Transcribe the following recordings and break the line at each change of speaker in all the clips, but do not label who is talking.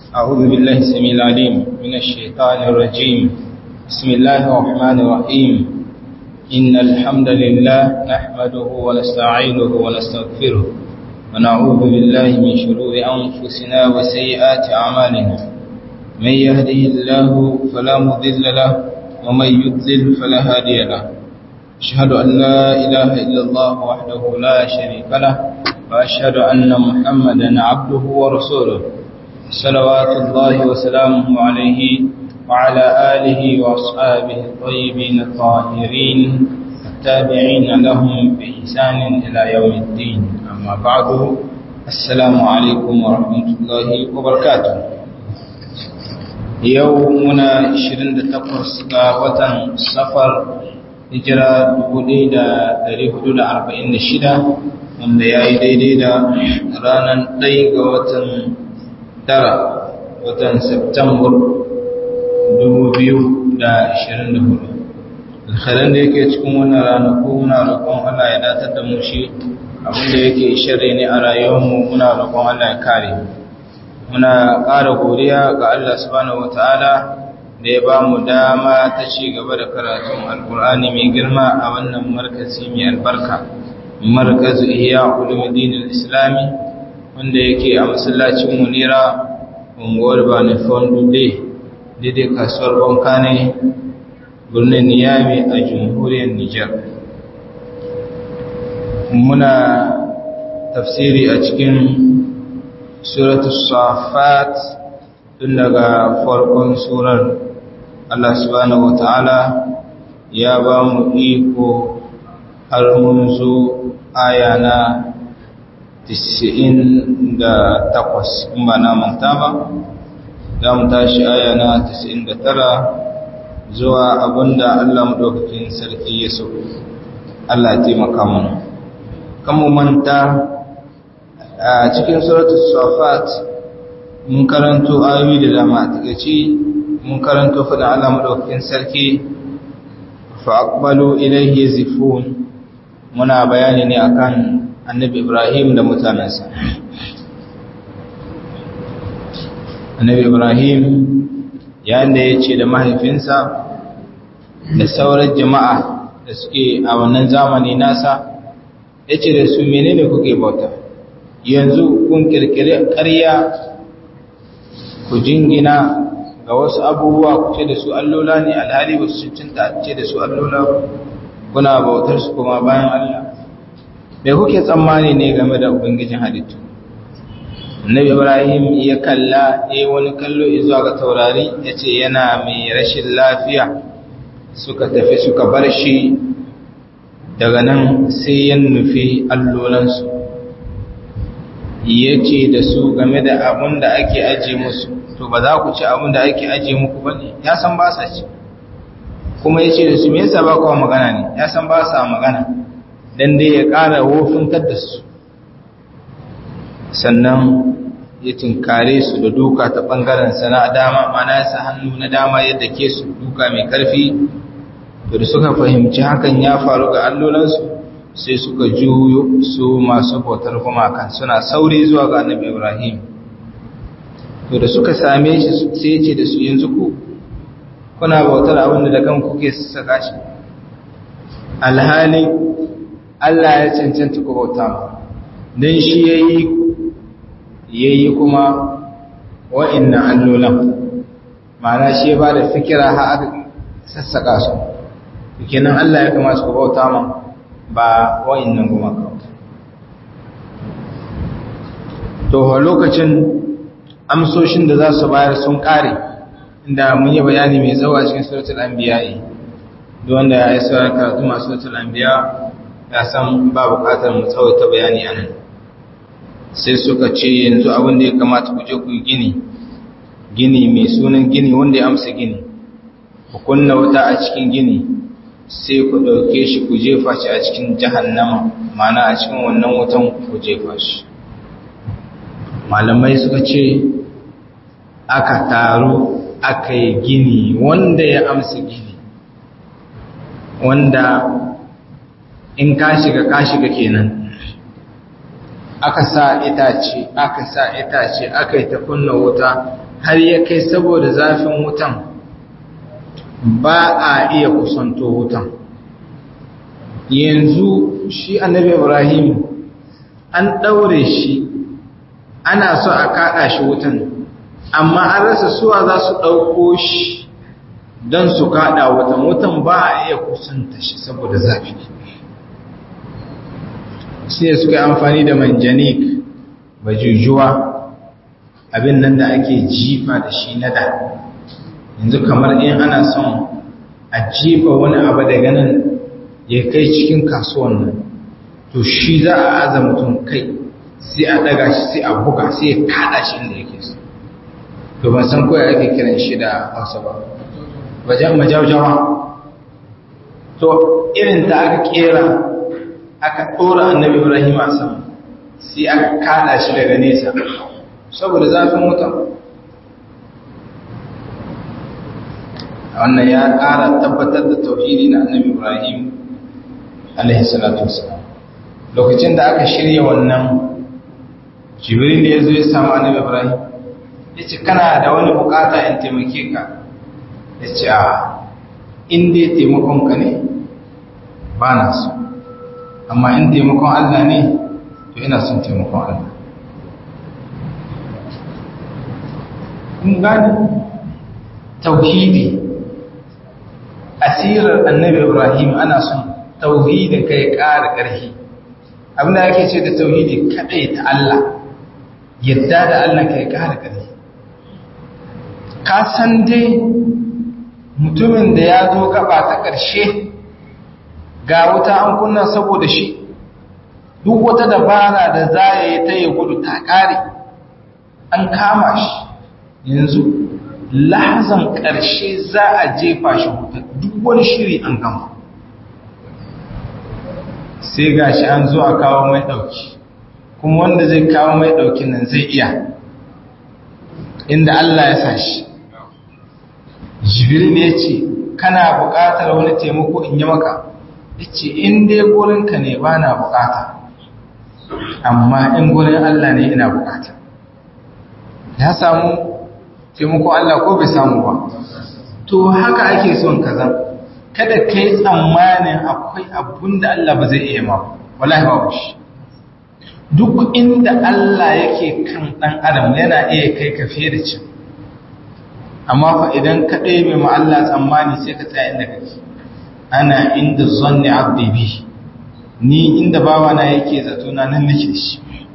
أعوذ بالله السميع العليم من الشيطان الرجيم بسم الله الرحمن الرحيم إن الحمد لله نحمده ونستعينه ونستغفره ونعوذ بالله من شرور أنفسنا وسيئات أعمالنا من يهده الله فلا مضل له ومن يضلل فلا هادي له أشهد أن لا إله إلا الله وحده لا شريك له وأشهد أن محمدا عبده ورسوله صلوات الله وسلامه عليه وعلى آله وأصحابه الطيبين الطاهرين التابعين لهم بإحسان إلى يوم الدين أما بعد السلام عليكم ورحمة الله وبركاته يومنا 28 وطن سفر hijira 1446 wanda ya yi daidai da ranar 1 ga watan tara watan Septambar 2024 alkhairan da yake cikin wannan ranaku muna roƙon Allah ya datar da mu shi abinda yake shirri ne a rayuwarmu muna roƙon Allah ya kare muna ƙara godiya ga Allah subhanahu wataala da ya ba mu dama ta ci gaba da karatun alkur'ani mai girma a wannan markazi mai albarka markazu ihya ulumuddin islami wanda yake a masallacin munira unguwar bani fondude daidai kasuwar banka ne birnin niyami a jamhuriyar nijar muna tafsiri a cikin suratul safat tun daga farkon surar Allah subhanahu wata'ala ya ba mu iko har mun zo aya na 98 in ba na manta ba za mu tashi aya na 99 zuwa abinda Allah maɗaukakin sarki ya so Allah ya taimaka mana kan mu manta a cikin suratul safat mun karanto ayoyi da dama a takaici mun karanto faɗin Allah maɗaukakin sarki fa'aqbalu ilayhi zifun muna bayani ne akan annabi Ibrahim da mutanensa annabi Ibrahim yayin da ya ce da mahaifinsa da sauran jama'a da suke a wannan zamani nasa ya ce da su menene kuke bauta yanzu kun kirkiri ƙarya ku jingina ga wasu abubuwa ku ce da su allola ne alhali ba su cinta ce da su allola kuna bautar su kuma bayan Allah me kuke tsammani ne game da ubangijin halittu annabi ibrahim ya kalla eh wani kallo zuwa ga taurari yace yana mai rashin lafiya suka tafi suka bar shi daga nan sai ya nufi allolansu yace da su game da abun da ake aje musu to ba za ku ci abin da ake ajiye muku ba ne ya san ba sa ci kuma ya ce da su me yasa ba kawo magana ne ya san ba sa magana don dai ya ƙara wofintar da su sannan ya tinkare su da duka ta ɓangaren sana dama mana ya sa hannu na dama yadda ke su duka mai ƙarfi da suka fahimci hakan ya faru ga allolansu sai suka juyo su masu bautar gumakan suna sauri zuwa ga annabi ibrahim to da suka same shi sai ce da su yanzu ku kuna bautar abin da kan kuke saka shi alhali Allah ya cancanta ku bauta don shi yayi yayi kuma wa'annan allolan ma'ana shi ba da fikira ha aka sassaka su kenan Allah ya kamata ku bauta ma ba wa'annan kuma kawai to lokacin amsoshin da za su bayar sun kare inda mun yi bayani mai tsawo a cikin suratul anbiya duk wanda ya yi sauran karatu masu suratul anbiya ya san ba bukatar mu tsawaita bayani a nan sai suka ce yanzu abin da ya kamata ku je ku yi gini gini mai sunan gini wanda ya amsa gini ku kunna wuta a cikin gini sai ku ɗauke shi ku jefa shi a cikin jahannama mana a cikin wannan wutan ku jefa shi malamai suka ce aka taru aka yi gini wanda ya amsa gini wanda in ka shiga ka shiga kenan aka sa itace aka sa itace aka yi ta kunna wuta har ya kai saboda zafin wutan ba a iya kusanto wutan yanzu shi annabi ibrahim an ɗaure shi ana so a kaɗa shi wutan amma an rasa suwa za su ɗauko shi don su kaɗa wutan wutan ba a iya kusanta shi saboda zafi sai suka yi amfani da manjanik bajujuwa abin nan da ake jifa da shi na da yanzu kamar in ana son a jifa wani abu daga nan ya kai cikin kasuwan nan to shi za a aza mutum kai sai a daga shi sai a buga sai ya kada shi inda yake so to ban san kawai ake kiran shi da hausa ba wajen majaujawa to irin da aka kera aka ɗora annabi ibrahim a sama sai aka kada shi daga nesa saboda zafin wutan wannan ya ƙara tabbatar da tauhidi na annabi ibrahim alaihi salatu wasalam lokacin da aka shirya wannan jibril da ya zo ya samu annabi ibrahim ya ce kana da wani bukata in taimake ka ya ce a in dai taimakonka ne ba na so amma in taimakon allah ne to ina son taimakon allah kun gani tauhidi asirar annabi ibrahim ana son tauhidin kai ƙara ƙarfi abinda ake ce da tauhidi kadai ta Allah yadda da Allah kai ƙara ƙarfi ka san dai mutumin da ya zo gaba ta ƙarshe ga wuta an kunna saboda shi duk wata dabara da za ya yi ta yi gudu ta ƙare an kama shi yanzu lahazan ƙarshe za a jefa shi wuta duk wani shiri an gama sai ga shi an zo a kawo mai ɗauki kuma wanda zai kawo mai ɗaukin nan zai iya inda Allah ya sa shi jibril ya ce kana buƙatar wani taimako in yi maka ya ce in dai gurinka ne ba na buƙata amma in gurin Allah ne ina buƙata ya samu taimako Allah ko bai samu ba to haka ake son kaza kada kai tsammanin akwai abun da Allah ba zai iya ma wallahi ba shi duk inda Allah yake kan dan adam yana iya kai ka fiye da cin amma fa idan ka ɗebe ma Allah tsammani sai ka tsaya inda kake ana inda zanni abdi bi ni inda bawa na yake zato na nan nake shi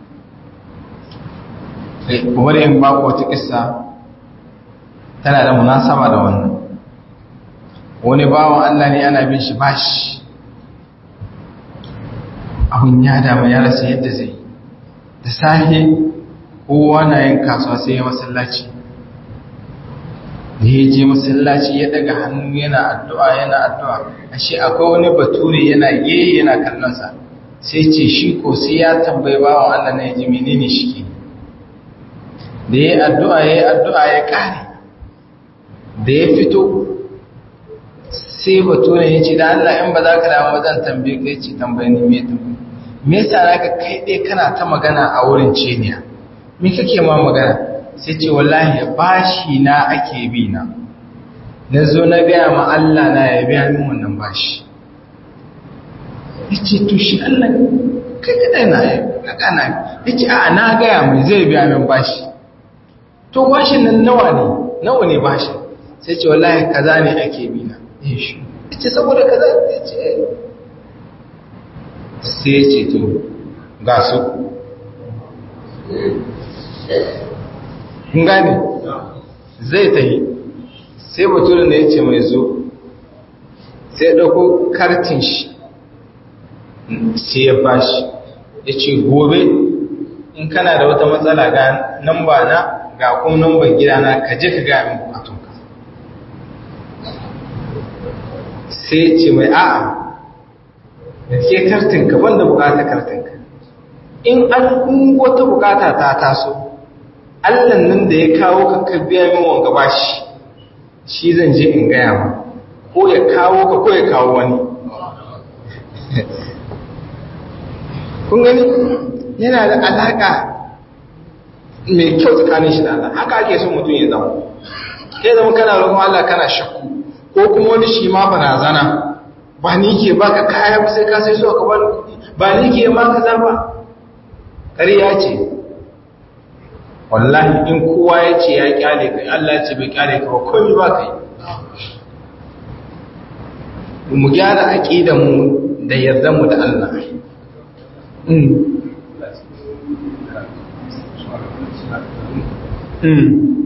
bari in ba ku wata kissa tana da munasaba da wannan wani bawan Allah ne ana bin shi bashi abun ya dama ya rasa yadda zai da safe kowa na yin kasuwa sai ya masallaci da ya je masallaci ya daga hannu yana addu'a yana addu'a ashe akwai wani bature yana ye yana kallonsa sai ce shi ko sai ya tambayi bawan Allah na ya ji menene shi ke da ya yi addu'a ya yi addu'a ya kare da ya fito sai bature ya ce da Allah in ba za ka damu zan tambaye ka ce tambaye ni me tambaye me yasa naka kai dai kana ta magana a wurin ceniya me kake ma magana sai ce wallahi bashi na ake bi na na zo na gaya ma Allah na ya biya min wannan bashi yace to shi Allah kai kada na kaka na yace a na gaya mai zai biya min bashi to bashin nan nawa ne nawa ne bashin sai ce wallahi kaza ne ake bi na shi ce saboda kaza ya ce sai ce to ga su kun gane zai ta yi sai baturin da ya ce mai zo sai ɗauko kartin shi sai ya bashi ya ce gobe in kana da wata matsala ga namba na ga kuma namban gidana ka je ka ga min bukatunka sai ce mai a'a da ke kartinka banda bukata kartinka in an wata bukata ta taso allan nan da ya kawo ka ka biya min wanga bashi shi zan je in gaya ma ko ya kawo ka ko ya kawo wani kun gani yana da alaka mai kyau tsakanin shi da Allah haka ake so mutum ya zama kai zama kana roƙon Allah kana shakku ko kuma wani shi ma barazana ba ni ke baka kaya ba sai ka sai so ka bani kuɗi ba ni ke ma kaza ba ƙarya ce wallahi in kowa ya ce ya kyale kai Allah ya ce bai kyale ka ba komai ba kai mu gyara aqidar mu da yarda mu da Allah mm mm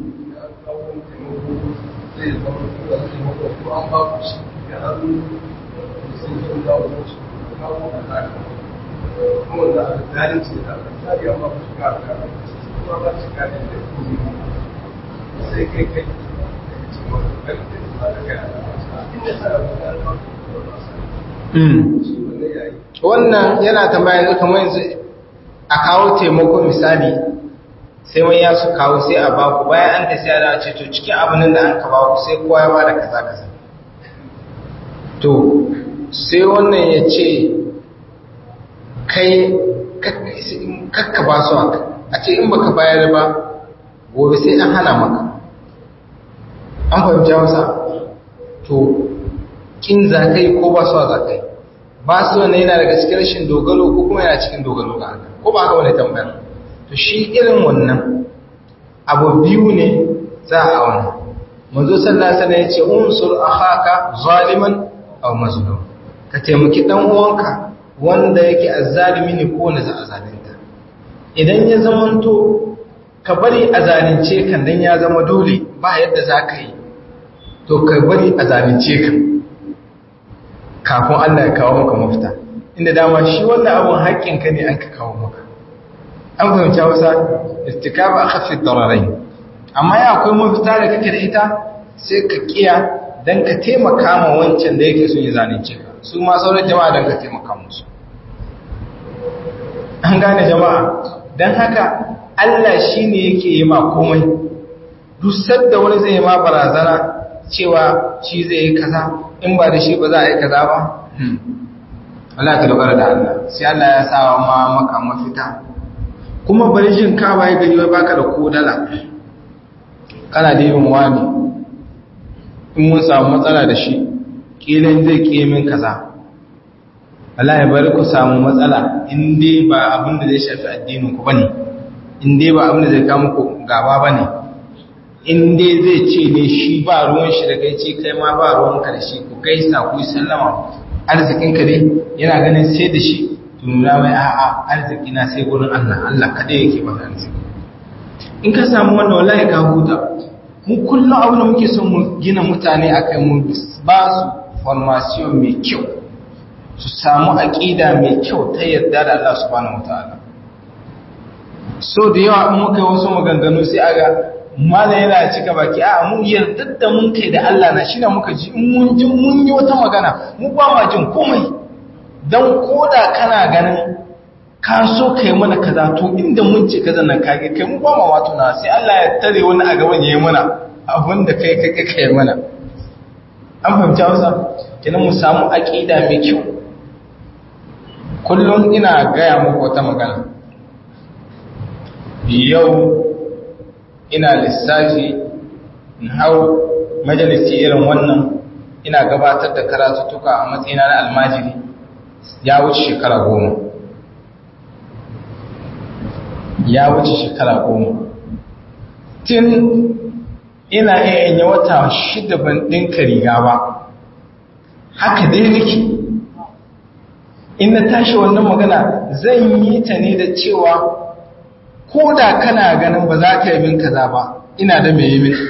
wannan yana tambaya kamar yanzu a kawo taimako misali sai wani ya su kawo sai a baku bayan an tafiya da ce to cikin abinin da an ka baku sai kowa ya bada kaza kaza to sai wannan ya ce kai kakka ba su haka a ce in baka bayar ba gobe sai an hana maka an fahimci wasa to kin zakai ko ba su zakai ba su wannan yana daga cikin rashin dogaro ko kuma yana cikin dogaro ga Allah ko ba haka wani tambayar to shi irin wannan abu biyu ne za a auna manzo sallallahu alaihi wasallam yace unsur akhaka zaliman aw mazlum ka taimaki dan uwanka wanda yake azzalimi ne ko na za a zalunta idan ya zamanto ka bari a zalunce kan dan ya zama dole ba yadda za ka yi to ka bari a zalunce ka kafin Allah ya kawo maka mafita inda dama shi wannan abun haƙƙinka ne an ka kawo maka an fahimci hausa istikaba akhaffi dararai amma ya akwai mafita da kake da ita sai ka kiya dan ka taimaka ma wancan da yake son ya zalunce ka su ma sauran jama'a dan ka taimaka musu an gane jama'a dan haka Allah shine yake yi ma komai duk sadda wani zai ma barazana cewa shi zai yi kaza in ba da shi ba za a yi kaza ba Allah ka dogara da Allah sai Allah ya sa ma maka mafita kuma bari jin ka waye gari wai baka da kodala kana da yin wani in mun samu matsala da shi kilan zai kimin kaza wallahi bari ku samu matsala in dai ba abin da zai shafi addinin ku bane in dai ba abin da zai kawo muku gaba bane in dai zai ce ne shi ba ruwan shi da kai ce kai ma ba ruwan ka da shi ku gaisa ku yi sallama arzikin ka dai yana ganin sai da shi nuna mai a'a arziki na sai gurin Allah Allah kaɗai yake ba arziki in ka samu wannan wallahi ka huta mu kullum abin da muke son mu gina mutane akai mu ba su formation mai kyau su samu aqida mai kyau ta yarda da Allah subhanahu wataala so da yawa in muka yi wasu maganganu sai aga mala yana cika baki a mu yarda da mun kai da Allah na shi muka ji in mun ji mun yi wata magana mu ba ma jin komai don koda kana ganin ka so ka yi mana kaza to inda mun ce kaza nan kage kai mu ba ma wato na sai Allah ya tare wani a gaban ya yi mana abin da kai kai kai yi mana an fahimci Hausa kenan mu samu aqida mai kyau kullum ina gaya muku wata magana yau ina lissafi in hau majalisi irin wannan ina gabatar da karatuttuka a matsayina na almajiri ya wuce shekara goma ya wuce shekara goma tun ina iya yin wata shida ban ɗinka riga ba haka dai nake in na tashi wannan magana zan yi ta ne da cewa ko da kana ganin ba za ka yi min kaza ba ina da mai yi min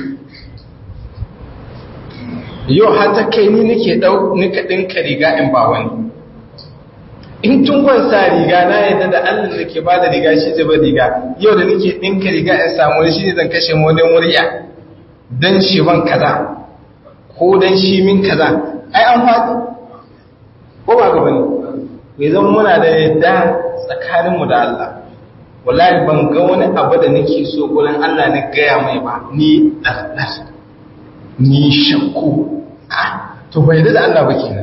yau har ta kai ni nake ɗau nika ɗinka riga in ba wani in tun kwan sa riga na yadda da Allah da ke bada riga shi zai bar riga yau da nake ɗinka riga in samu shi ne zan kashe wani murya don shi ban kaza ko don shi min kaza ai an faɗi ko ba ga bane mai zan muna da yadda tsakaninmu da Allah wallahi ban ga wani abu da nake so gurin Allah na gaya mai ba ni ɗarɗar ni shakku to bai da Allah ba kenan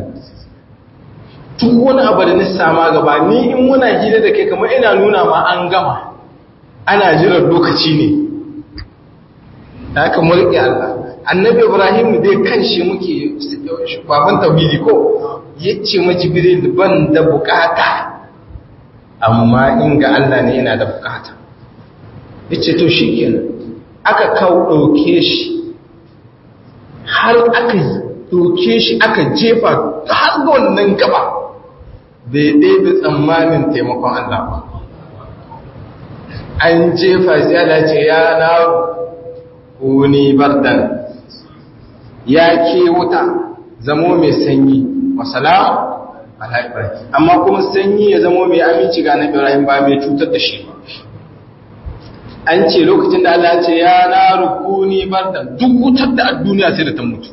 duk wani abu da na sama gaba ni in muna hira da kai kamar ina nuna ma an gama ana jiran lokaci ne da aka mulki Allah annabi ibrahim dai kanshi muke baban tauhidi ko yace ma jibril ban da bukata amma in ga Allah ne yana da bukata yace to shikenan aka kawo dauke shi har aka dauke shi aka jefa har ga wannan gaba bai daidai tsammanin taimakon Allah ba an jefa sai Allah ce ya na kuni bardan ya ke wuta zamo mai sanyi wasalam ala ibrahim amma kuma sanyi ya zamo mai aminci ga na ibrahim ba mai cutar da shi ba an ce lokacin da Allah ce ya na rukuni bardan duk wutar da a duniya sai da ta mutu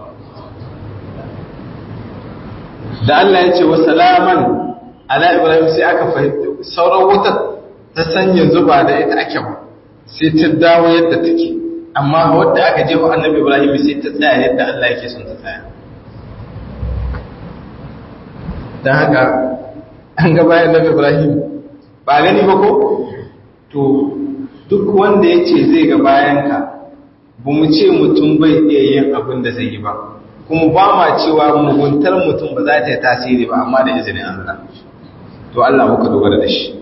da Allah ya ce wa salaman ala ibrahim sai aka fahimta sauran wutar ta sanya zuba da ita ake ba sai ta dawo yadda take amma wadda aka jefa annabi ibrahim sai ta tsaya yadda Allah yake son ta tsaya don haka an ga bayan annabi ibrahim ba gani ba ko to duk wanda ya ce zai ga bayanka ba mu ce mutum bai iya yin abin da zai yi ba kuma ba ma cewa muguntar mutum ba za ta yi tasiri ba amma da izinin Allah to Allah muka dogara da shi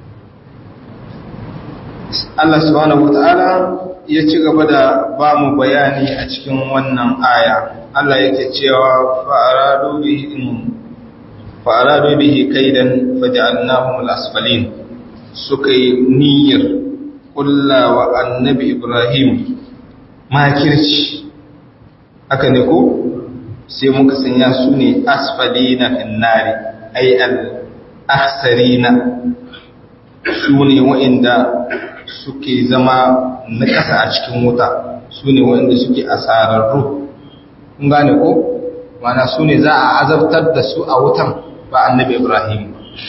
Allah subhanahu wata'ala ya ci gaba da ba mu bayani a cikin wannan aya Allah yake cewa fa'aradu bihi fa'aradu bihi kaidan faj'alnahum al-asfalin suka yi niyyar kullawa annabi Ibrahim makirci aka ne ko sai muka sanya su ne asfalina finnari ay al-akhsarina su ne wa'inda suke zama na ƙasa a cikin wuta su ne wa'inda suke asararru kun gane ko mana su ne za a azabtar da su a wutan ba annabi ibrahim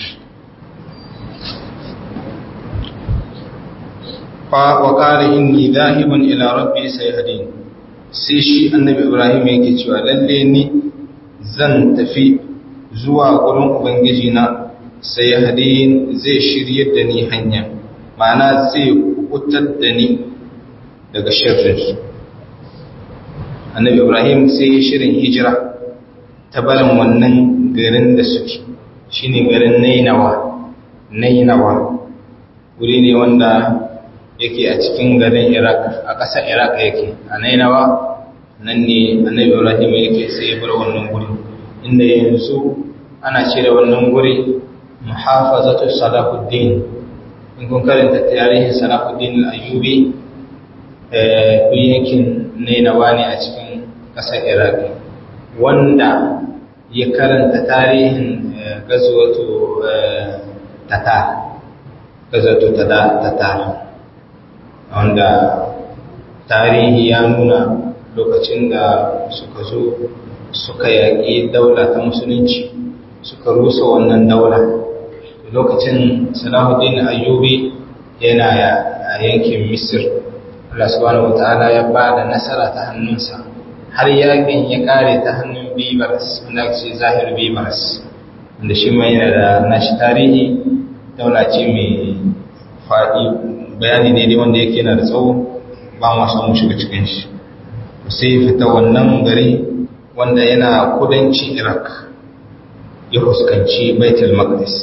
fa wa qala inni dhahibun ila rabbi sayhadin sai shi annabi ibrahim yake cewa lalle ni zan tafi zuwa gurin ubangiji na sayhadin zai shiryar da ni hanya ma'ana zai kutar da ni daga shirin annabi ibrahim sai ya shirin hijira ta barin wannan garin da suke shine garin nainawa nainawa wuri ne wanda yake a cikin garin iraq a ƙasar iraq yake a nainawa nan ne annabi ibrahim yake sai ya bar wannan guri inda yanzu ana ce da wannan guri muhafazatu salahuddin in kun karanta tarihin salahuddin al-ayyubi kun yankin nainawa ne a cikin ƙasar iraq wanda ya karanta tarihin gazuwatu tatar gazuwatu tatar wanda tarihi ya nuna lokacin da suka zo suka yaƙi daula ta musulunci suka rusa wannan daula lokacin salahuddin ayyubi yana a yankin misir Allah subhanahu wataala ya ba da nasara ta hannunsa har yakin ya kare ta hannun bibaras wanda ce zahir bibaras wanda shi mai yana da nashi tarihi daula ce mai faɗi bayani ne dai wanda yake yana da tsawo ba ma samu shiga cikin shi sai fita wannan gari wanda yana kudancin iraq ya fuskanci baitul maqdis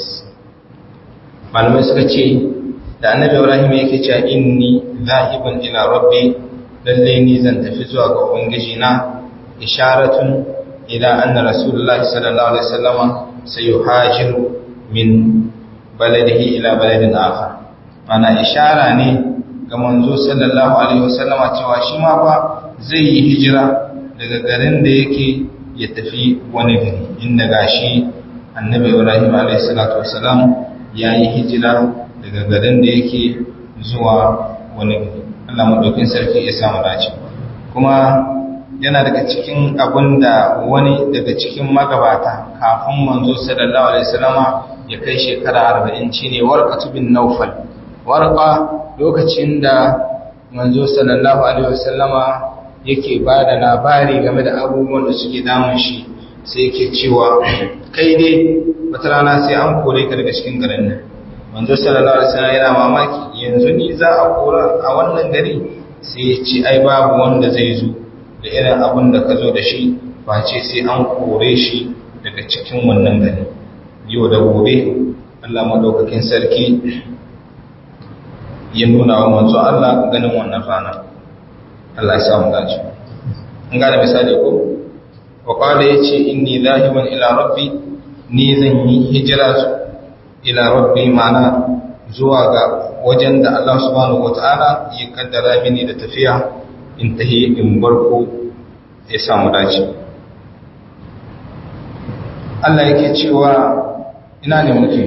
malamai suka ce da annabi ibrahim yake cewa inni zahibun ila rabbi lalle ni zan tafi zuwa ga ubangiji na isharatun ila anna rasulullahi sallallahu alaihi wasallam sayuhajiru min baladihi ila baladin akhar ana ishara ne ga manzo sallallahu alaihi wasallam cewa shi ma fa zai yi hijira daga garin da yake ya tafi wani gari inda gashi annabi ibrahim alaihi salatu wasalam ya yi hijira daga garin da yake zuwa wani gari Allah maɗaukin sarki ya samu dace kuma yana daga cikin abin da wani daga cikin magabata kafin manzo sallallahu alaihi wasallama ya kai shekara 40 shine warqatu bin nawfal warqa lokacin da manzo sallallahu alaihi wasallama yake ba da labari game da abubuwan da suke damun shi sai yake cewa kai dai wata rana sai an kore ka daga cikin garin nan manzo sallallahu alaihi wasallam yana mamaki yanzu ni za a kora a wannan gari sai ya ce ai babu wanda zai zo da irin abin da ka zo da shi face sai an kore shi daga cikin wannan gari yau da gobe Allah madaukakin sarki ya nuna wa manzo Allah ganin wannan rana Allah ya samu dace an gane misali ko wa qala yace inni zahiban ila rabbi ni zan yi hijira ila rabbi ma'ana zuwa ga wajen da Allah subhanahu wataala ya kaddara mini da tafiya in tahi in barko ya samu dace Allah yake cewa ina ne muke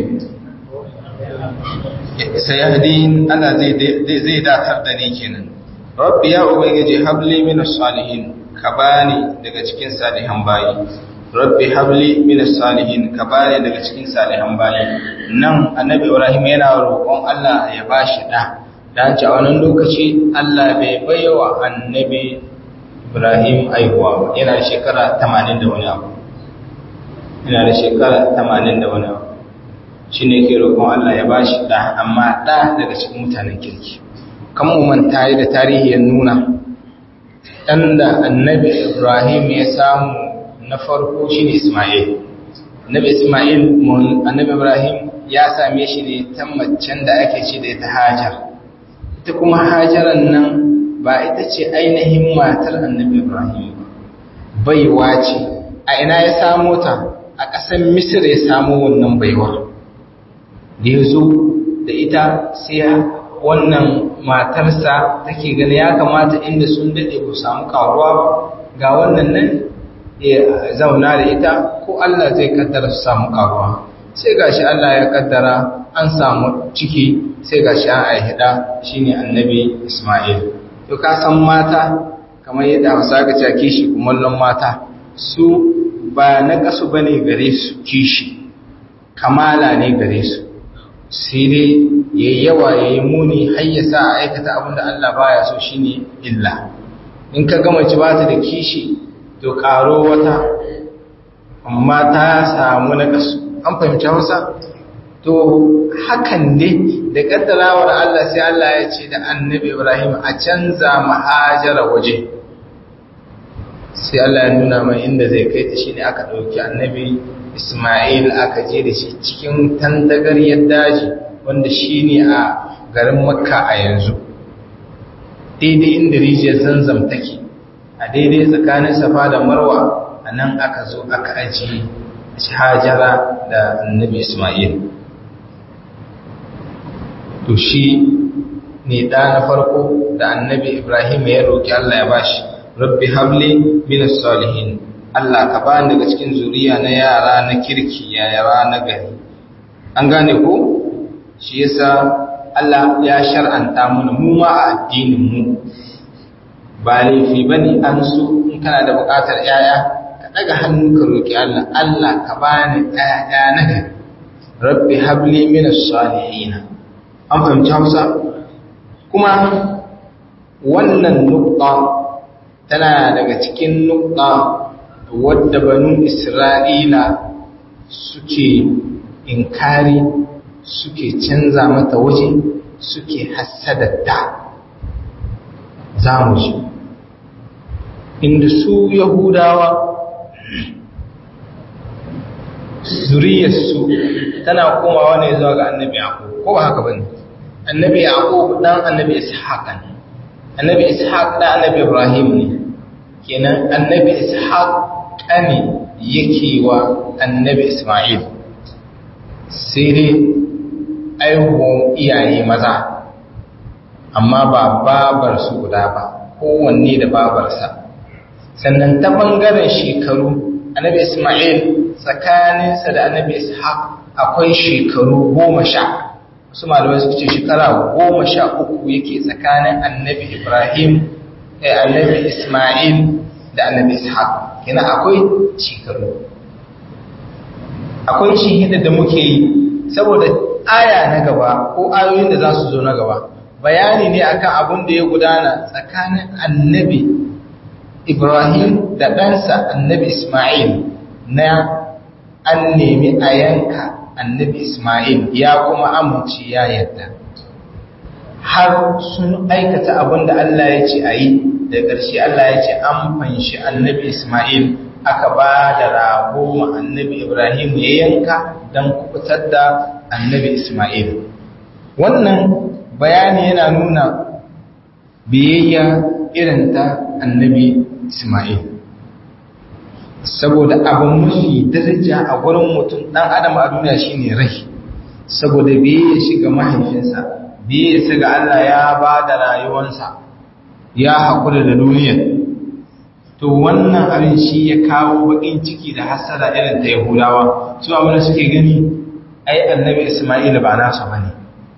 sayahdin Allah zai zai datar da ni kenan rabbi ya ubangiji habli min salihin ka bani daga cikin salihan bayi rabbi habli min salihin ka bani daga cikin salihan bayi nan annabi ibrahim yana roƙon Allah ya bashi da dan a wannan lokaci Allah bai baiwa annabi ibrahim aihuwa ba yana da shekara 80 da wani abu yana da shekara 80 da wani abu shine ke roƙon Allah ya bashi da amma da daga cikin mutanen kirki kan manta da tarihi ya nuna ɗan da annabi ibrahim ya samu na farko shi ne ismail annabi ismail annabi ibrahim ya same shi ne ta macen da ake ce da ita hajar ita kuma hajaran nan ba ita ce ainihin matar annabi ibrahim baiwa ce a ina ya samo ta a ƙasar misir ya samo wannan baiwa da ya zo da ita sai wannan matarsa take gani ya kamata inda sun daɗe ba samu karuwa ba ga wannan nan ya zauna da ita ko Allah zai kaddara su samu karuwa sai gashi Allah ya kaddara an samu ciki sai gashi an aihida shine annabi Ismail to ka san mata kamar yadda Hausa ga cewa kishi kumallon mata su ba na kasu bane gare su kishi kamala ne gare su sai dai ya yi yawa ya yi muni har ya sa a aikata abinda Allah baya so shine illa in ka gama ci ba ta da kishi to karo wata amma ta samu na kasu an fahimci hausa to hakan ne da kaddarawar Allah sai Allah ya ce da annabi Ibrahim a canza mahajara waje sai Allah ya nuna mai inda zai kai ta shine aka ɗauki annabi Ismail aka je da shi cikin tantagaryar daji wanda shi ne a garin makka a yanzu daidai inda rijiyar zanzam take a daidai tsakanin safa da marwa a nan aka zo aka ajiye hajara da annabi ismail to shi ne ɗa na farko da annabi ibrahim ya roƙi allah ya bashi rabbi habli minas salihin Allah ka ba daga cikin zuriya na yara na kirki yara na gari an gane ko shi yasa Allah ya shar'anta mana mu ma a addinin mu ba laifi bane an so in kana da buƙatar yaya ka daga hannu ka roki Allah Allah ka bani yaya na gari rabbi habli minas salihin an fahimci Hausa kuma wannan nukta tana daga cikin nukta wadda banu isra'ila suke inkari suke canza mata waje suke hassadatta za mu ji inda su yahudawa zuriyarsu tana komawa ne zuwa ga annabi yaqub ko ba haka bane annabi yaqub dan annabi ishaq ne annabi ishaq dan annabi ibrahim ne kenan annabi ishaq kane yake wa annabi isma'il sai dai aihuwan iyaye maza amma ba babar su guda ba kowanne da babarsa sannan ta bangaren shekaru annabi isma'il tsakaninsa da annabi ishaq akwai shekaru goma sha su malamai suka ce shekara goma sha uku yake tsakanin annabi ibrahim da annabi isma'il da annabi ishaq yana akwai shekaru akwai shihida da muke yi saboda aya na gaba ko ayoyin da za su zo na gaba bayani ne akan abin da ya gudana tsakanin annabi ibrahim da ɗansa annabi isma'il na an nemi a yanka annabi Ismail ya kuma amince ya yarda har sun aikata abin da Allah ya ce a yi da ƙarshe Allah ya ce an fanshi annabi Ismail aka ba da rago ma annabi Ibrahim ya yanka don kubutar da annabi Ismail wannan bayani yana nuna biyayya irin ta annabi Ismail saboda abin mafi daraja a gurin mutum ɗan adam a duniya shine rai saboda biyayya shiga mahaifinsa biyayya ga Allah ya ba da rayuwansa ya haƙura da duniya to wannan abin shi ya kawo baƙin ciki da hasada irin ta yahudawa su abin da suke gani ai annabi isma'ila ba nasu ba ne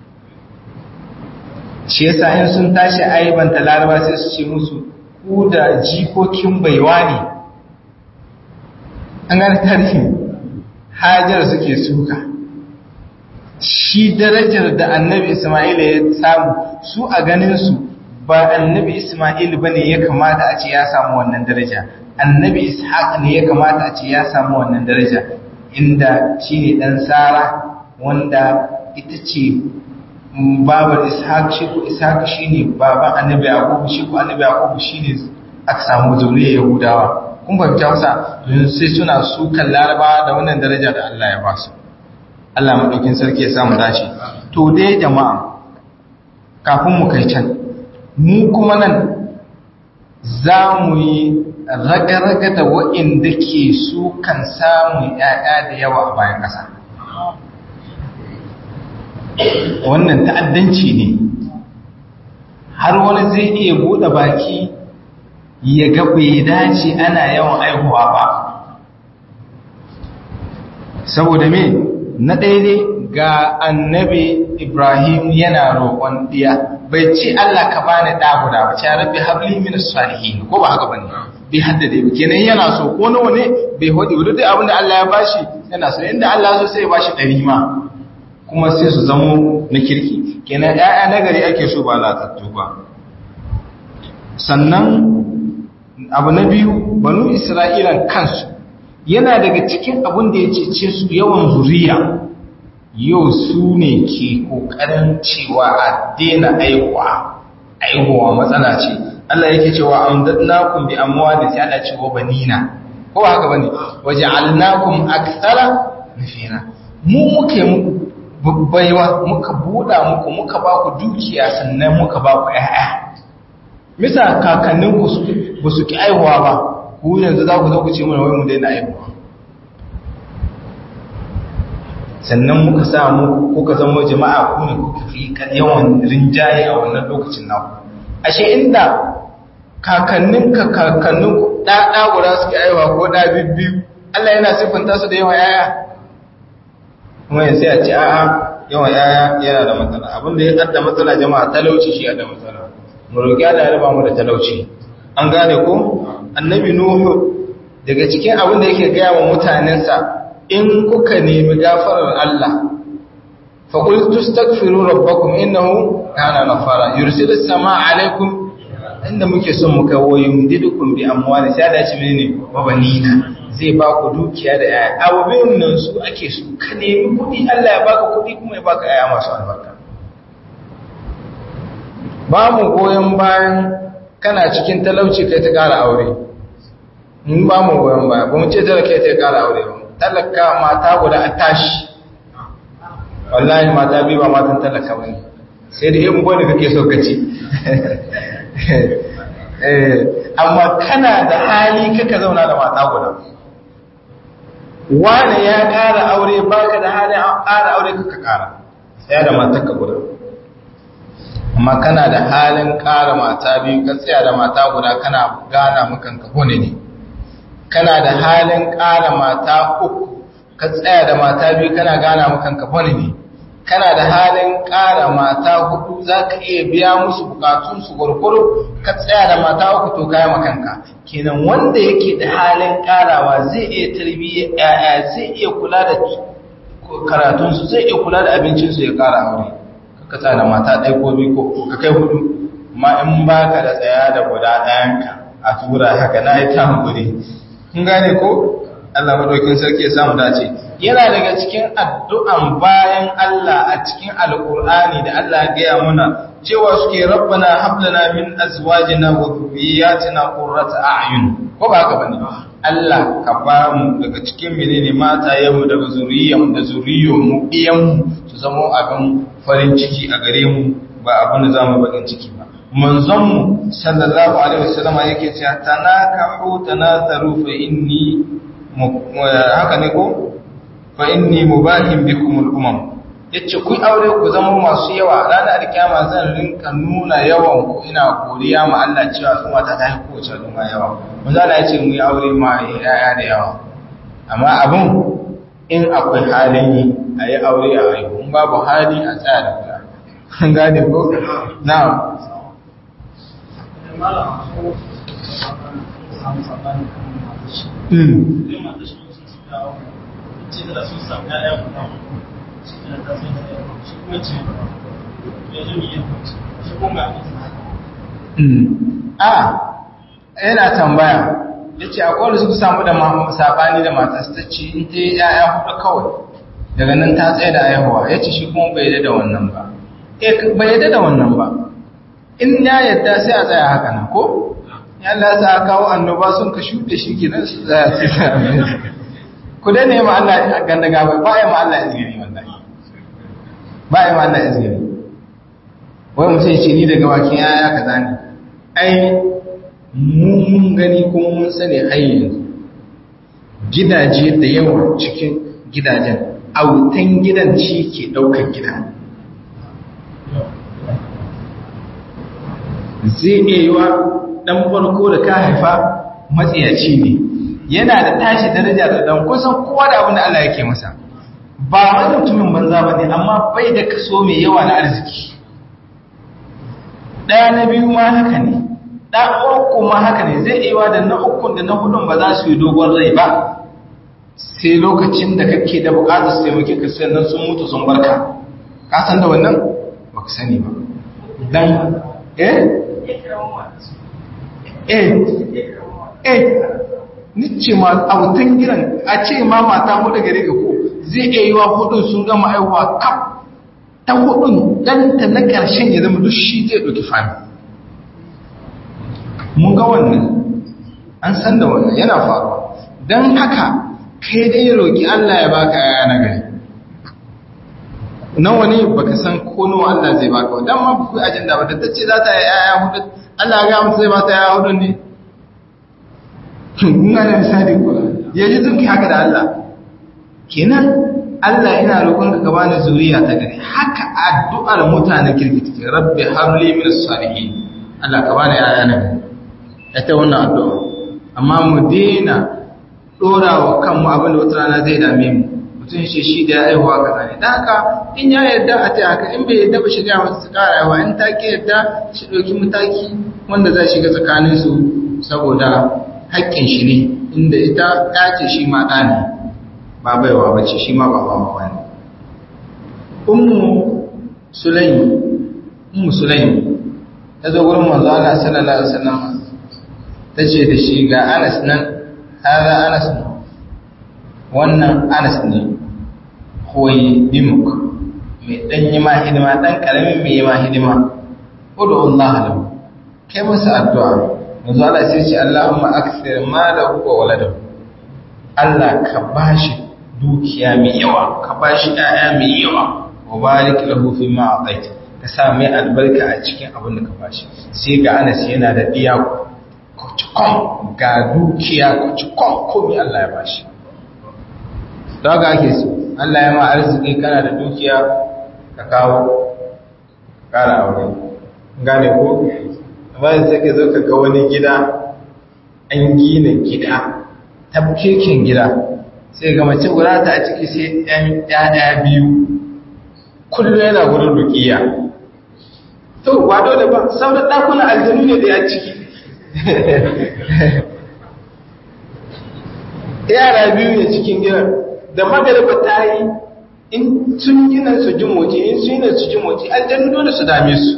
shi yasa in sun tashi aibanta laraba sai su ce musu ku da jikokin baiwa ne an gani tarihi hajar suke suka shi darajar da annabi isma'ila ya samu su a ganinsu ba annabi isma'il ba ne ya kamata a ce ya samu wannan daraja annabi ishaq ne ya kamata a ce ya samu wannan daraja inda shi ne ɗan tsara wanda ita ce babar ishaq shi ko ishaq shi ne baban annabi yakubu shi ko annabi yakubu shi ne aka samu zuriyar yahudawa kun fahimta wasa sai suna sukan laraba da wannan daraja da Allah ya ba su Allah maɗaukin sarki ya samu dace to dai jama'a kafin mu kai can mu kuma nan za mu yi raga-raga da waɗanda ke su kan samun ‘ya'ya da yawa a bayan ƙasa wannan ta'addanci ne har wani zai iya buɗe baki ya ga bai dace ana yawan aihuwa ba saboda me na daidai ga annabi Ibrahim yana roƙon ɗiya bai ce Allah ka bani ɗa guda ba ce rabbi habli min salihin ko ba haka bane bai haddade ba kenan yana so ko nawa ne bai hodi ba duk abin da Allah ya bashi yana so inda Allah so sai ya bashi ɗari ma kuma sai su zamo na kirki kenan ƴaƴa nagari ake so ba latattu ba sannan abu na biyu banu Isra'ilan kansu yana daga cikin abin da ya cece su yawan zuriya yau su ne ke ƙoƙarin cewa a daina aihuwa aihuwa matsala ce Allah yake cewa an dadnakum bi amwali sai Allah cewa banina ko ba haka bane waja'alnakum akthara nafira mu muke muku baiwa muka buda muku muka ba ku dukiya sannan muka ba ku ƴaƴa misa kakanninku ba su ki aihuwa ba ku yanzu za ku zo ku ce mana wai mu daina aihuwa sannan muka sa mu kuka zama jama'a ku ne kuka fi yawan rinjaye a wannan lokacin naku ashe inda kakannin ka kakannin ku da da guda suke aiwa ko da bibbiyu Allah yana siffanta su da yawan yaya kuma yanzu ya ce a'a yawan yaya yana da matsala abin da ya kadda matsala jama'a talauci shi da matsala mu roki Allah ya raba mu da talauci an gane ko annabi nuhu daga cikin abin da yake gaya wa mutanensa in kuka nemi gafarar Allah fa qul tastaghfiru rabbakum innahu kana ghafara yursilu samaa alaikum inda muke son mu kai wayin didukum bi amwali sai da ci menene babanina zai ba ku dukiya da yaya abubin nan su ake su ka nemi kudi Allah ya baka kudi kuma ya baka yaya masu albarka ba mu goyon bayan kana cikin talauci kai ta kara aure mun ba mu goyon baya ba mu ce talaka kai ta kara aure ba talaka mata guda a tashi wallahi mata biyu ba matan talaka ba ne sai da yin gwani kake so kaci amma kana da hali kaka zauna da mata guda wane ya ƙara aure baka da hali ƙara aure kaka ƙara tsaya da matarka guda amma kana da halin ƙara mata biyu ka tsaya da mata guda kana gana makanka hone ne kana da halin ƙara mata uku ka tsaya da mata biyu kana gana makanka hone ne kana da halin ƙara mata hudu za ka iya biya musu bukatunsu gwargwaro ka tsaya da mata uku to kaya makanka kenan wanda yake da halin ƙarawa zai iya tarbiyyar yaya zai iya kula da karatunsu zai iya kula da abincinsu ya ƙara aure ka tsaya da mata ɗaya ko biyu ko ka kai hudu ma in ba ka da tsaya da guda ɗayanka a tura haka na ita hankuri kun gane ko Allah madaukin sarki ya samu dace yana daga cikin addu'an bayan Allah a cikin alkur'ani da Allah ya gaya muna cewa suke rabbana hablana min azwajina wa dhurriyyatina qurrata a'yun ko ba haka bane Allah ka ba mu daga cikin menene mata yamu daga zuriyyan da zuriyyon mu iyan su zama abin farin ciki a gare mu ba abin da zamu bakin ciki ba manzon mu sallallahu alaihi wasallam yake cewa tanakahu tanazaru fa inni haka ne ko fa inni mubahin bikum al-umam yace ku aure ku zama masu yawa ranar alkiyama zan rinka nuna yawan ku ina godiya ma Allah cewa kuma ta tafi kowace al'umma yawa manzo Allah yace mu yi aure ma yaya da yawa amma abun in akwai halin yi a yi aure a haihu in babu hali a tsaya da kula an gane ko na'am a yana tambaya ya ce akwai da suka samu da sabani da matas ta ce in ta yi yaya hudu kawai daga nan ta tsaye da aihuwa ya ce shi kuma bai yadda da wannan ba bai yadda da wannan ba in ya yadda sai a tsaya haka nan ko ya Allah sa kawo annoba sun ka shuɗe shi kenan su tsaya sai ta ku dai ne ma Allah ganda gaba ba ya ma Allah izgiri wallahi ba ya ma Allah izgiri wai mutum ce ni daga bakin yaya kaza ne ai mun gani kuma mun sani har yanzu gidaje da yawa cikin gidajen autan gidan ci ke ɗaukar gida zai iya yi wa ɗan farko da ka haifa matsiyaci ne yana da tashi daraja da ɗan kusan kowa da abin da Allah yake masa ba wani mutumin banza ba ne amma bai da kaso mai yawa na arziki ɗaya na biyu ma haka ne ɗan uku ma haka ne zai iya da na ukun da na hudun ba za su yi dogon rai ba sai lokacin da kake da bukatar su taimake ka sai nan sun mutu sun barka ka san da wannan ba ka sani ba dan eh eh eh nice ma autan gidan a ce ma mata hudu gare ka ko zai iya yi wa hudun sun gama aiwa kaf ta hudun ɗanta na ƙarshen ya zama duk shi zai ɗauki fami mun ga wannan an san da wannan yana faruwa don haka kai dai roƙi Allah ya baka yaya na gari nawa ne baka san ko nawa Allah zai baka dan ma ku ajanda ba ta ce za ta yi yaya hudu Allah ga mutu zai bata yaya hudu ne kun ga misali ko yaji zunki haka da Allah kenan Allah ina roƙon ka bani zuriya ta gari haka addu'ar mutanen kirki take rabbi habli min salihin Allah ka bani yaya na gari ita wannan addu'a amma mu daina dora wa kanmu abin da wata rana zai dame mu mutum shi shi da ya aihuwa kaza ne dan haka in ya yarda a ta haka in bai yarda ba shiga masa su kara yawa in take yarda shi ɗauki mataki wanda zai shiga tsakanin su saboda haƙƙin shi ne inda ita ya ce shi ma ɗa ne ba baiwa ba ce shi ma ba ba ba ne ummu sulaimi ummu sulaimi ta zo gurin manzo Allah sallallahu alaihi wasallam ta ce da shi ga Anas nan hada Anas ne wannan Anas ne koyi dimuk mai dan yi ma hidima dan karamin mai yi ma hidima udu Allah lahu kai masa addu'a manzo Allah sai ce Allahumma akthir malahu wa waladahu Allah ka bashi dukiya mai yawa ka bashi ƴaƴa mai yawa wa barik lahu fi ma ataita ka sa mai albarka a cikin abin da ka bashi sai ga Anas yana da diya kucikon ga dukiya kucikon komai Allah ya bashi da haka ake so Allah ya ma arziki kana da dukiya ka kawo kara aure gane ko bayan sai ka zo ka ga wani gida an gina gida tabkekin gida sai ga mace guda ta a ciki sai ɗan ɗaya biyu kullum yana gudun rukiya to ba dole ba sauran ɗakunan aljanu ne da ya ciki yara biyu ne cikin gidan da magariba ta yi in sun gina su ji moci in sun gina su ji moci aljanu dole su dame su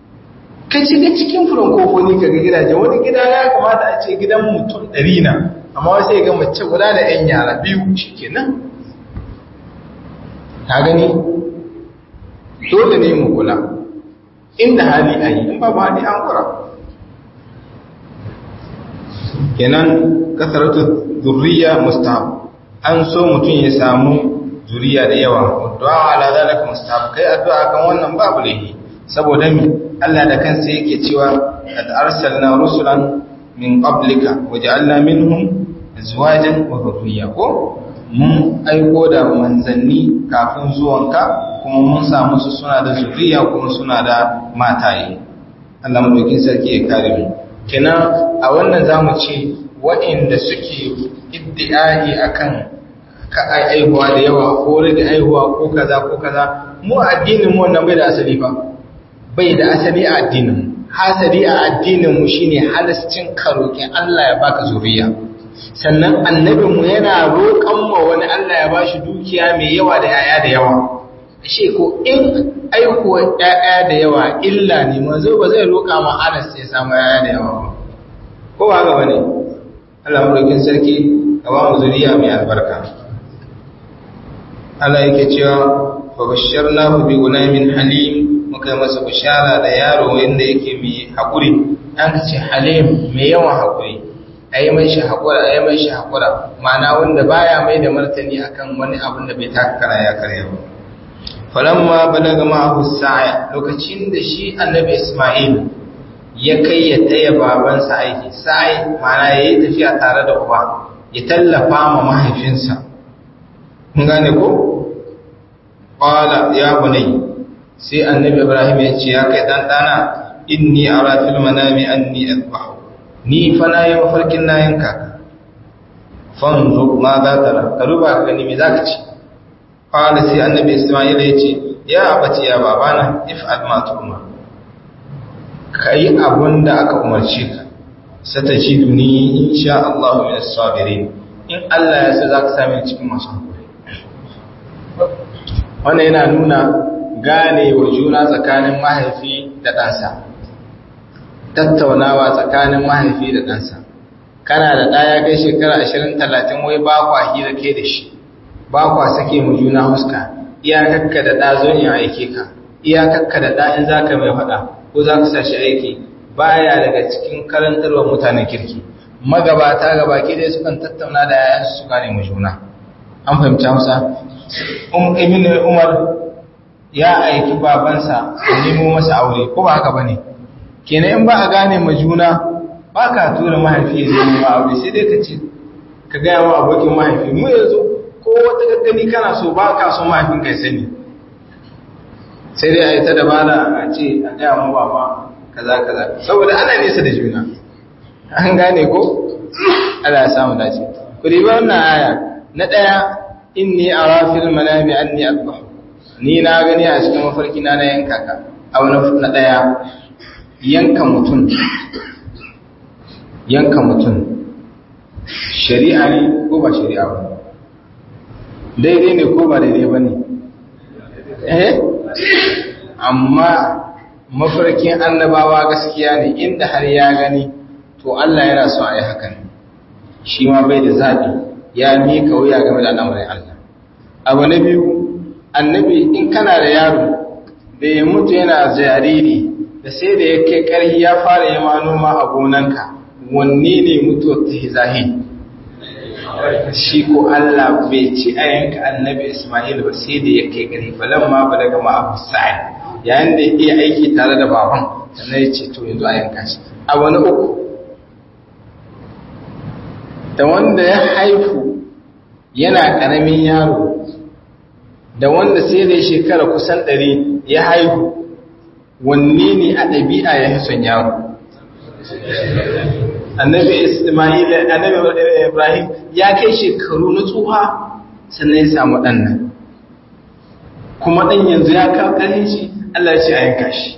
ka shiga cikin furen kofoni ka ga gidaje wani gida ya kamata a ce gidan mutum ɗari na
amma wasu ya ga mace guda da ‘yan yara biyu shi kenan ta gani dole ne mu kula inda hali a yi in babu hali an kura kenan kasaratu zurriya mustahab an so mutum ya samu zuriya da yawa du'a ala zalika mustahab kai addu'a kan wannan babu lahi saboda mi Allah da kansa yake cewa qad arsalna rusulan min qablika waja'alna minhum azwajan wa dhurriyya ko mun aiko da manzanni kafin zuwanka kuma mun samu su suna da zuriya kuma suna da mataye Allah madaukin sarki ya kare mu kenan a wannan zamu ce waɗanda suke iddi'ai akan ka aihuwa da yawa ko rage aihuwa ko kaza ko kaza mu addinin mu wannan bai da asali ba bai da asali a addinin hasali a addinin mu shine halascin karokin Allah ya baka zuriya sannan annabin mu yana roƙon ma wani Allah ya bashi dukiya mai yawa da yaya da yawa ashe ko in aihuwa yaya da yawa illa ne manzo ba zai roƙa ma Anas ya samu yaya da yawa ba ko ba ga bane Allah madaukin sarki ka ba mu zuriya mai albarka Allah yake cewa fa basharnahu bi gulamin halim muka yi masa bishara da yaro wanda yake mai hakuri an ce halim mai yawan hakuri ayi mai shi hakura ayi mai shi hakura ma'ana wanda baya mai da martani akan wani abin da bai taka kara ya karya ba falamma balaga ma'ahu sa'a lokacin da shi annabi Isma'il ya kai ya taya babansa aiki sa'i ma'ana yayi tafiya tare da uba ya tallafa ma mahaifinsa mun gane ko qala ya bunay sai annabi ibrahim ya ce ya kai dan dana inni ara fil manami anni azbahu ni fa na yi mafarkin na yanka ka fanzu ma za ta ra ka duba ka gani me zaka ci qala sai annabi isma'il ya ce ya abati ya babana if'al ma tu'mar kai abunda aka umarce ka satajiduni insha Allah min as-sabirin in Allah ya sa zaka same cikin masu hakuri wannan yana nuna gane wa juna tsakanin mahaifi da ɗansa tattaunawa tsakanin mahaifi da ɗansa kana da ɗaya kai shekara ashirin talatin wai ba kwa hira ke da shi ba kwa sake mu juna huska iyakakka da ɗa zo in aike ka iyakakka da ɗa in za ka mai faɗa ko za ka sa shi aiki baya daga cikin karantarwa mutanen kirki magabata gaba ke dai sukan tattauna da yayansu su gane mu juna an fahimci hausa ibn umar ya aiki babansa ya nemo masa aure ko ba haka bane kenan in ba a gane ma juna ba ka tura mahaifi ya nemo ma aure sai dai ka ce ka gaya wa abokin mahaifi mu yanzu ko wata gaggani kana so ba ka so mahaifin kai sani sai dai a yi ta dabara a ce a gaya mu baba kaza kaza saboda ana nesa da juna an gane ko Allah ya samu dace ku riba wannan aya na daya inni ara fil manami anni adbahu ni na gani a cikin mafarki na na yanka ka abu na daya yanka mutum yanka mutum shari'a ne ko ba shari'a ba daidai ne ko ba daidai ba ne eh amma mafarkin annabawa gaskiya ne inda har ya gani to Allah yana so a yi hakan shi ma bai da zaɓi ya mika wuya game da al'amarin Allah abu na biyu annabi in kana da yaro da ya mutu yana jariri da sai da ya kai ƙarfi ya fara yi noma a gonanka wanne ne mutuwar ta zahi shi ko Allah bai ci a yanka annabi Ismail ba sai da ya kai ƙarfi falan ma ba daga ma abu sa'ad yayin da ya iya aiki tare da baban sannan ya ce to yanzu a yanka shi a wani uku da wanda ya haifu yana ƙaramin yaro da wanda sai da shekara kusan ɗari ya haihu wanne ne a ɗabi'a ya fi son yaro annabi ismail annabi ibrahim ya kai shekaru na tsuha sannan ya samu ɗan nan kuma ɗan yanzu ya kawo ƙarfin shi allah ce a yanka shi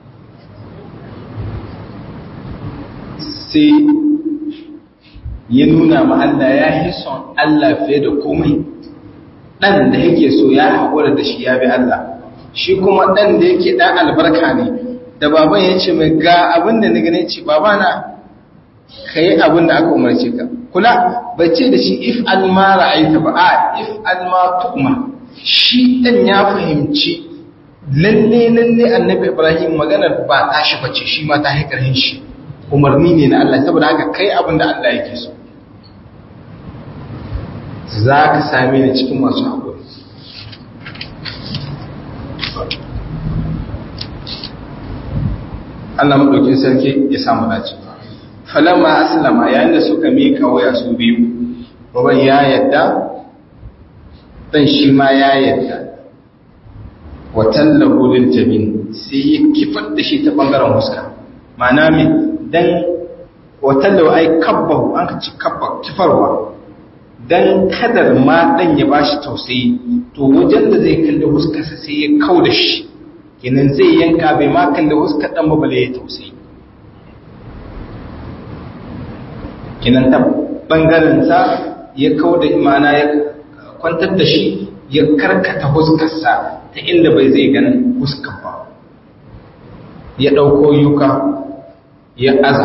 sai ya nuna ma allah ya fi son allah fiye da komai ɗan da yake so ya haƙura da shi ya bi Allah shi kuma ɗan da yake ɗan albarka ne da baban ya ce mai ga abin da na gane ce baba na ka yi abin da aka umarce ka kula bai ce da shi if an ma ra'aita ba a if an ma tukma shi dan ya fahimci lalle lalle annabi ibrahim maganar ba tashi bace shi ma ta haikarin shi umarni ne na Allah saboda haka kai abin da Allah yake so za ka same ni cikin masu haƙuri Allah maɗaukin sarki ya samu dace falamma aslama yayin da suka mika waya su biyu baban ya yadda dan shi ma ya yadda wa tallahu lil jabin sai ya kifar da shi ta bangaren huska ma'ana me dan wa tallahu ai kabbahu an ka ci kabba kifarwa dan kadar ma dan ya bashi tausayi to wajen da zai kalli huskarsa sai ya kau da shi kenan zai yanka bai ma kalli huskar dan ba ya tausayi kenan ta bangaren sa ya kau da imana ya kwantar da shi ya karkata huskarsa ta inda bai zai ganin huskar ba ya ɗauko yuka ya aza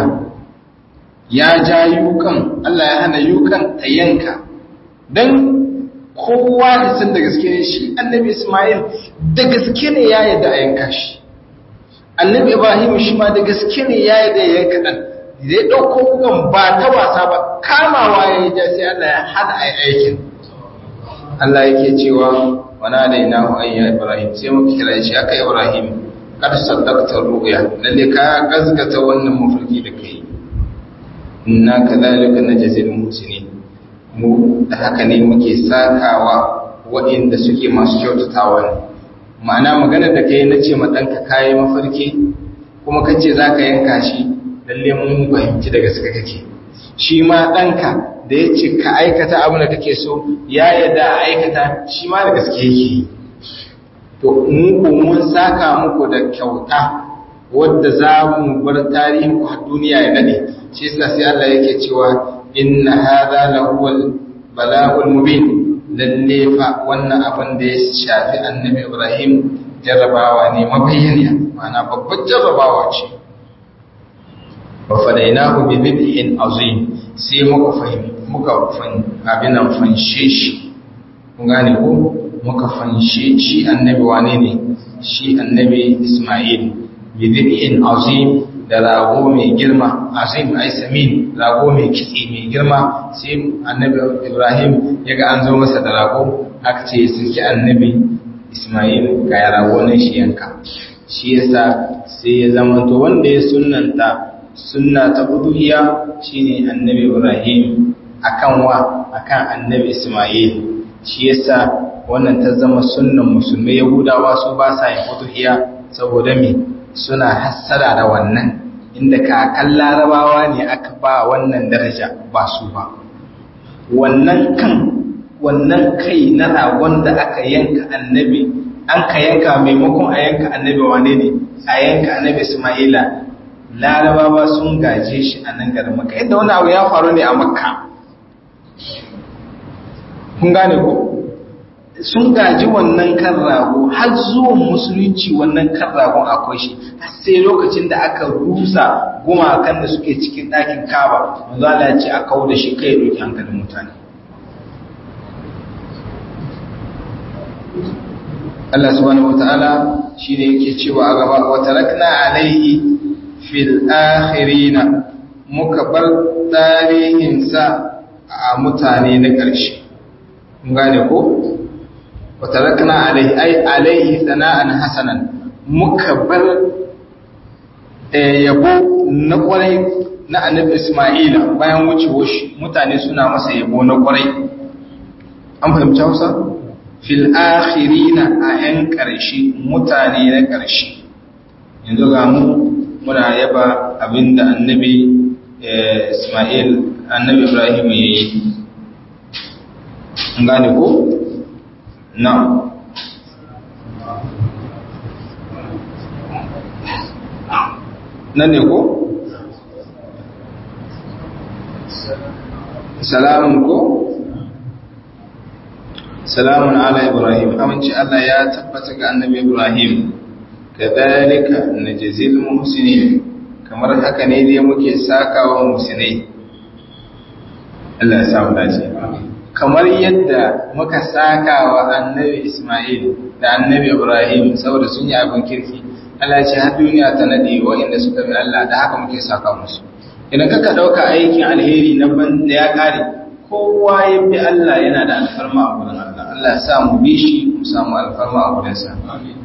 ya ja yukan Allah ya hana yukan ta yanka don kowa da san da gaske ne shi annabi Ismail da gaske ne ya yadda a yanka shi annabi Ibrahim shi ma da gaske ne ya yadda ya yanka ɗan da ya ɗauko wukan ba ta wasa ba kamawa ya yi ja sai Allah ya hana a aikin Allah yake cewa wana da ina hu ayya Ibrahim sai muka kira shi aka Ibrahim kad saddaqta ru'ya lalle ka gazgata wannan mafarki da kai inna kadhalika najzil muhsinin mu da haka ne muke sakawa waɗanda suke masu kyautatawa ne ma'ana magana da kai na ce ma ɗanka kayi mafarki kuma ka ce za ka yanka shi lalle mun fahimci daga suka kake shi ma ɗanka da ya ce ka aikata abin da kake so ya yadda a aikata shi ma da gaske yake to mu ko mun saka muku da kyauta wadda za mu bar tarihin ku har duniya ya nade shi yasa sai Allah yake cewa inna hadha lahuwal bala'ul mubin lalle fa wannan abin da ya shafi annabi Ibrahim jarrabawa ne mabayyana ma'ana babbar jarrabawa ce wa fadainahu bi dhibhin azim sai muka fahim muka fan abinan fanshe shi kun gane ko muka fanshe shi annabi wane ne shi annabi Isma'il bi dhibhin azim da rago mai girma azim ai samin rago mai kitse mai girma sai annabi ibrahim ya ga an zo masa da rago aka ce suke annabi ismail ga ya rago nan shi yanka shi yasa sai ya zama to wanda ya sunnanta sunna ta uduhiya shine annabi ibrahim akan wa akan annabi ismail shi yasa wannan ta zama sunnan musulmai yahudawa su ba sa yin uduhiya saboda me suna hassada da wannan inda kakan larabawa ne aka ba wannan daraja ba su ba wannan kan wannan kai na ragon da aka yanka annabi an ka yanka maimakon a yanka annabi wane ne a yanka annabi ismaila larabawa sun gaje shi a nan garin maka yadda wani abu ya faru ne a makka kun gane ko sun gaji wannan kan rago har zuwan musulunci wannan kan ragon akwai shi har sai lokacin da aka rusa gumakan da suke cikin ɗakin kaba manzo Allah ya ce a kawo da shi kai ya doki hankalin mutane Allah subhanahu wataala shine yake cewa a gaba wa tarakna alaihi fil akhirina muka bar tarihin sa a mutane na ƙarshe mun gane ko watarakna alaihi ai alaihi sana'an hasanan muka bar yabo na kwarai na annabi Isma'ila bayan wucewar shi mutane suna masa yabo na kwarai an fahimci Hausa fil akhirina a yan karshe mutane na karshe yanzu ga mu muna yaba abinda annabi Isma'il annabi Ibrahim yayi an gane ko Na'am. Nan ne ko? Salamun ko? Salamun ala Ibrahim, aminci Allah ya tabbata ga annabi Ibrahim, kadhalika najzil muhsinin kamar haka ne dai muke sakawa muhsinai. Allah ya samu dace kamar yadda muka saka wa annabi Ismail da annabi Ibrahim saboda sun yi abin kirki Allah ya ce har duniya ta nade waɗanda suka bi Allah da haka muke saka musu idan kaka dauka aikin alheri na ban da ya kare kowa ya bi Allah yana da alfarma a gurin Allah Allah ya sa mu bi shi mu samu alfarma a gurin sa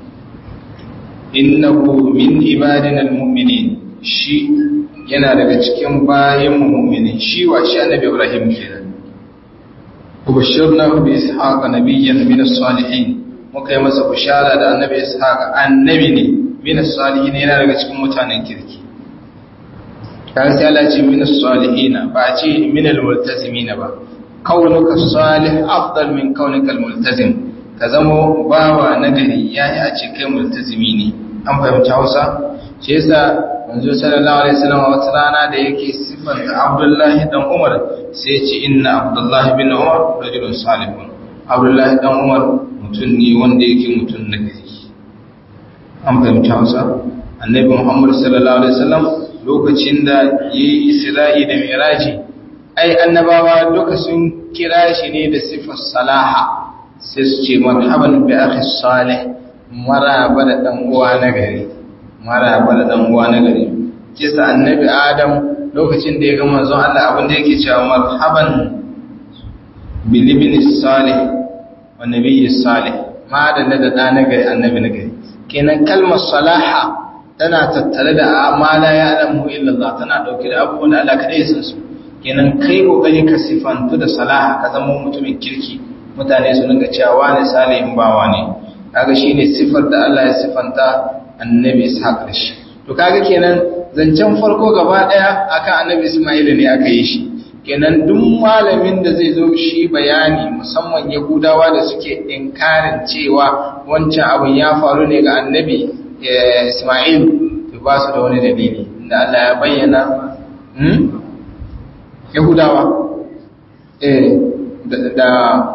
innahu min ibadina almu'minin shi yana daga cikin bayan mu'minin shi wa shi annabi Ibrahim kenan ubashirna bi ishaqa nabiyyan min as-salihin muka yi masa bishara da annabi ishaqa annabi ne min as-salihin yana daga cikin mutanen kirki kan sai Allah ce min as-salihin ba a ce min al-multazimin ba kaunuka salih afdal min kaunika al-multazim ka zamo bawa nagari yayi a ce kai multazimi ne an fahimci Hausa shi yasa manzo sallallahu alaihi wasallam wata rana da yake sifanta Abdullahi dan Umar sai ya ce inna Abdullahi bin Umar rajulun salihun Abdullahi dan Umar mutum ne wanda yake mutum nagari an fahimci Hausa Annabi Muhammad sallallahu alaihi wasallam lokacin da yayi Isra'i da Miraji ai annabawa duka sun kira shi ne da sifar salaha sai su ce marhaban bi akhi salih maraba da dan uwa na gari maraba da dan uwa na gari kisa annabi adam lokacin da ya ga manzon Allah abin da yake cewa marhaban bil ibn salih wa nabiy salih ma da da da na gari annabi na gari kenan kalmar salaha tana tattare da amala ya alamu illa Allah tana dauke da abubuwan da Allah kadai ya san su kenan kai kokari ka sifantu da salaha ka zama mutumin kirki mutane su dinga cewa wani salihin bawa ne kaga shine sifar da Allah ya sifanta annabi Ishaq da shi to kaga kenan zancen farko gaba daya akan annabi Isma'il ne aka yi shi kenan duk malamin da zai zo shi bayani musamman Yahudawa da suke inkarin cewa wancan abin ya faru ne ga annabi Isma'il to ba su da wani dalili inda Allah ya bayyana Yahudawa eh da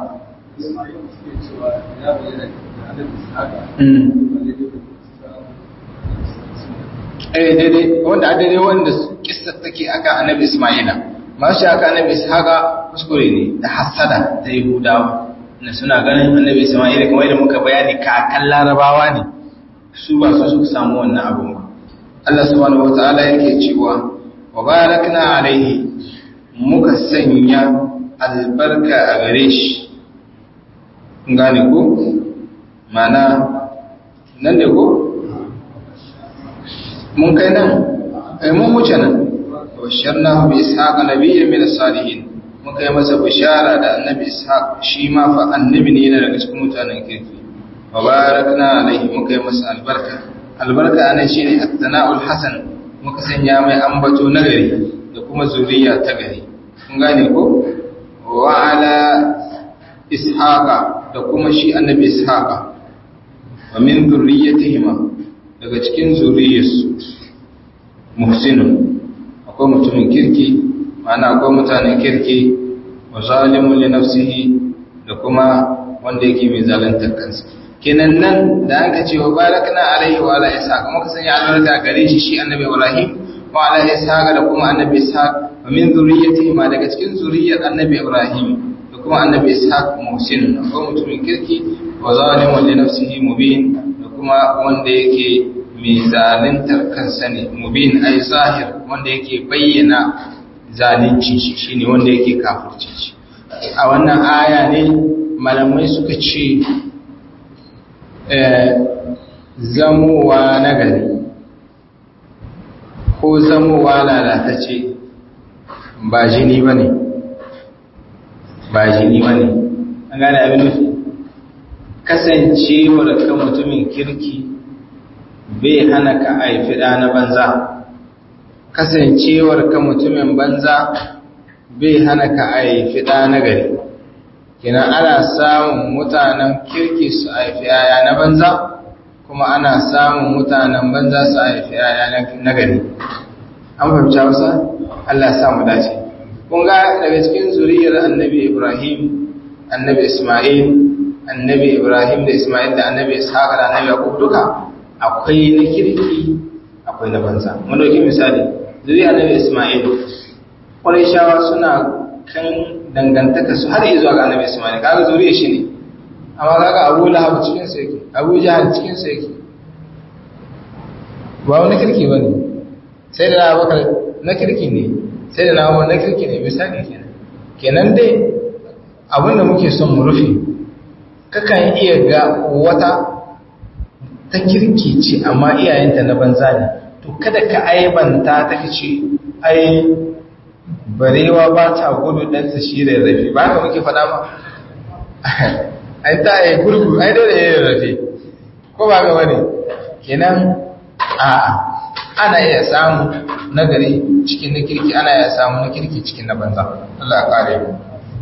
eh daidai wanda a daidai wanda kissar take aka annabi Isma'ila masu aka annabi Ishaqa kuskure ne da hasada ta Yahudawa na suna ganin annabi Isma'ila kamar da muka bayani kakan Larabawa ne su ba su suka samu wannan abun ba Allah subhanahu wataala yake cewa wa barakna alaihi muka sanya albarka a gare shi gane ko mana nan da ko mun kai nan ai mun wuce nan basharna bi ishaq nabiyyan min as-salihin muka yi masa bishara da annabi ishaq shi ma fa annabi ne yana daga cikin mutanen kirki wa barakna alaihi muka yi masa albarka albarka anan shine at-tana'ul hasan muka sanya mai ambato nagari da kuma zuriya ta gari kun gane ko wa ala ishaqa da kuma shi annabi ishaqa wa min dhurriyyatihima daga cikin zuriyarsu muhsinun akwai mutumin kirki ma'ana akwai mutanen kirki wa zalimun li nafsihi da kuma wanda yake mai zaluntar kansa kenan nan da aka ce wa barakna alaihi wa ala ishaq muka sanya albarka gare shi shi annabi ibrahim wa ala ishaq da kuma annabi ishaq wa min zurriyyatihima daga cikin zuriyar annabi ibrahim da kuma annabi ishaq muhsinun akwai mutumin kirki wa zalimun li nafsihi mubin da kuma wanda yake mai zaluntar kansa ne mubin ai zahir wanda yake bayyana zalunci shi shine wanda yake kafirci shi a wannan aya ne malamai suka ce zamowa nagari ko zamowa lalatacce ba jini ba ne ba jini ba ne an gane abin nufi kasancewar ka mutumin kirki bai hana ka haifi ɗa na banza kasancewar ka mutumin banza bai hana ka haifi ɗa na gari kina ana samun mutanen kirki su haifi yaya na banza kuma ana samun mutanen banza su haifi yaya na gari an fahimci hausa Allah ya samu dace kun ga daga cikin zuriyar annabi Ibrahim annabi Ismail annabi Ibrahim da Ismail da annabi Ishaq da annabi Yaqub duka akwai na kirki akwai na banza mun dauki misali zuriyar annabi Ismail shawa suna abokan dangantaka su har zuwa ga annabi Ismail kaga zuriya shi ne amma kaga Abu Lahab cikin sa yake Abu Jahal cikin sa yake ba wani kirki bane sai da Abubakar na kirki ne sai da na Umar na kirki ne misali kenan kenan dai abinda muke son mu rufe kakan iya ga wata ta kirki ce amma iyayenta na banza ne to kada ka aibanta ta kace ai barewa ba ta gudu dan ta shi da rafi ba ka muke faɗa ba ai ta yi gurgu ai dole yayin rafi ko ba ga wani kenan a ana iya samu nagari cikin na kirki ana iya samu na kirki cikin na banza Allah ya kare mu